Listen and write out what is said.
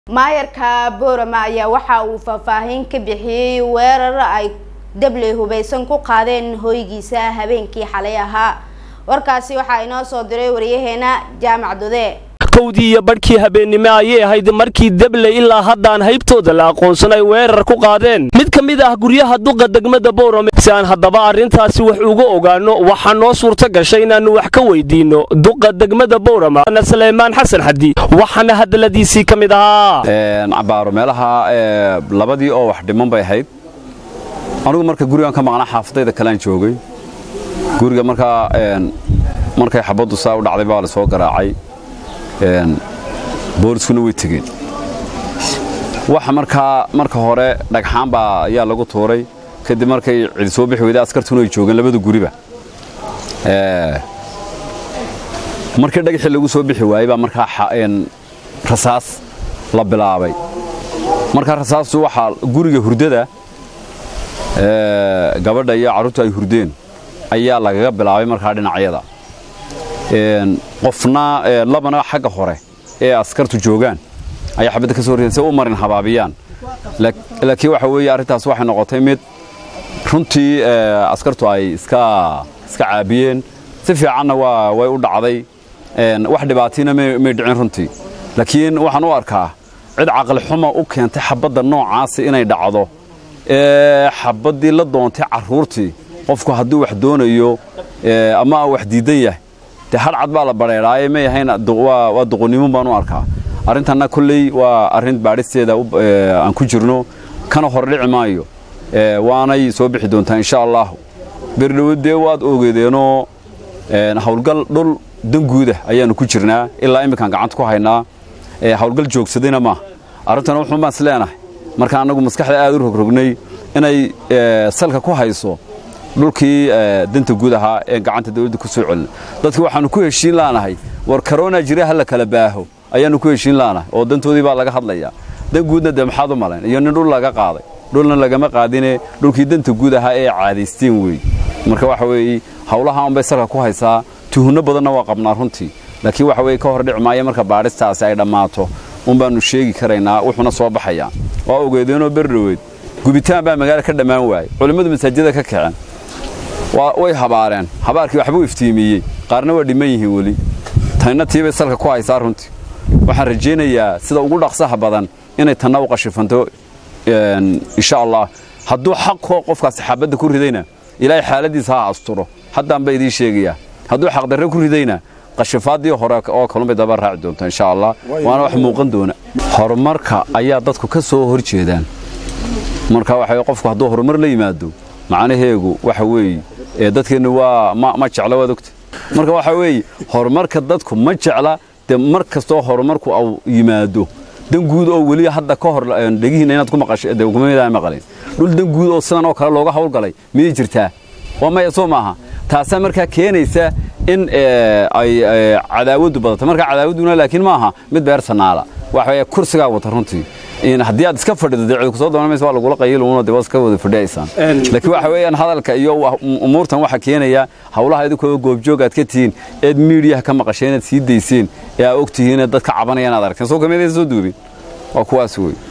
maayarka boorama ayaa waxa uu faahfaahin ka bixiyey weerar ay dabley hubeysan ku qaadeen hoygiisa habeenkii xalay ahaa warkaasi waxaa inoo soo diray wariyaheena jaamac dude kowdii iyo badhkii habeennimo ayay ahayd markii debley ilaa haddaan haybtooda la aqoonsan ay weerar ku qaadeen mid ka mid ah guryaha duqa degmada boorame si aan haddaba arrintaasi wax uga ogaanno waxaa noo suurta gashay inaannu wax ka weydiinno duqa degmada boorama na saleymaan xasan xadi waxaana hadalladiisii ka mid ahaa cabaaro meelaha labadii oo wax dhiman bay ahayd anigu marka gurigan ka maqnaa xaafadayda kalean joogay guriga markaa markay xabaddu saa u dhacday baa la soo garaacay booliskuna way tegeen waxa markaa marka hore dhagxaan baa ayaa lagu tuuray kadib markay cidi soo bixi weyday askartuna ay joogeen labada guriba markii dhagaxii lagu soo bixi waayey baa markaa rasaas la bilaabay markaa rasaastu waxaa guriga hurdada gabadha iyo carruurtu ay hurdeen ayaa lagaga bilaabay markaa dhinacyada qofna labana xagga hore ee askartu joogaan ayaa xabadda ka soo ridan si u marin habaabiyaan laakiin waxa weeye arrintaas waxay noqotay mid runtii askartu ay iska iska caabiyeen si fiicanna waa way u dhacday wax dhibaatiina may dhicin runtii laakiin waxaan u arkaa cid caqli xuma u keentay xabadda noocaasi inay dhacdo ee xabaddii la doontay carruurtii qofku hadduu wax doonayo ama wax diidan yahay dee hadhcad baa la badheedhaaye may ahayn waa duqonnimo baan u arkaa arrintanna kolley waa arrin baadhisteeda aan ku jirno kana hor dhici maayo waanay soo bixi doontaa insha allahu berdhowo dee waad ogeedeenoo hawlgal dhul danguuda ayaannu ku jirnaa ilaa imminkaan gacanta ku haynaa hawlgal joogsadayna maaha arrintana wuxuun baan is leenahay marka annagu maskaxda aad u rogrognay inay salka ku hayso dhulkii danta guud ahaa ee gacanta dawladda ku soo celina dadki waxaannu ku heshiin laanahay war karona jira ha la kala baaho ayaannu ku heshiin laanahay oo dantoodii baa laga hadlayaa dan guudna dee maxaad u malayn iyo nin dhul laga qaaday dhulna lagama qaadine dhulkii danta guud ahaa ee caadaysteen weey marka waxa weeye hawlaha unbay salka ku haysaa tuhunno badanna waa qabnaa runtii laakiin waxa weye ka hor dhici maayo marka baadhistaasi ay dhammaato un baannu sheegi karaynaa wuxuuna soo baxayaa waa ogeedeenoo berdhoweed gubitaan baa magaala ka dhammaan waayey culimmadu masaajida ka kaceen way habaareen habaarkii waxbuu iftiimiyey qaarna waa dhimman yihiin weli tanna tiibay salka ku haysaa runtii waxaan rajaynayaa sida ugu dhaqsaha badan inay tanna u qashifanto insha allah hadduu xaqoo qofkaasi xaabadda ku ridayna ilaahay xaaladiisa ha asturo haddaan ba idiin sheegayaa hadduu xaqdarre ku ridayna qashifaaddii hore oo kalunbay daba raaci doonta insha allah waana wax muuqan doona horumarka ayaa dadku ka soo hor jeedaan marka waxa qofku hadduu horumar la yimaado macnaheegu waxa weeye dadkeenna waa ma jecla waad ogta marka waxa weeye horumarka dadku ma jecla dee mar kastoo horumarku au yimaado dan guud oo weli hadda ka hor dhegihiina inaad ku maqashdkumamidaan maqalin dhul dan guud oo sidan oo kale looga hawlgalay miyay jirtaa waa maya soo maaha taasaa markaa keenaysa in ay cadaawaddu badato marka cadaawadduna laakiin ma aha mid beersanaala waxa kursigaa wata runtii haddii aad iska fadhido dee cid kusoo doonamaysa waa lagula qayiluuna dee waad iska wada fadhiyaysaan laakiin waxa weeyaan hadalka iyo umuurtan waxa keenaya hawlaha idinkoo goobjoog aad ka tihiin eed miidiyaha ka maqasheen eed sii dayseen ee aa og tihiin dadka cabanaya inaad aragteen soo kamid soo duubin waa kuwaas wey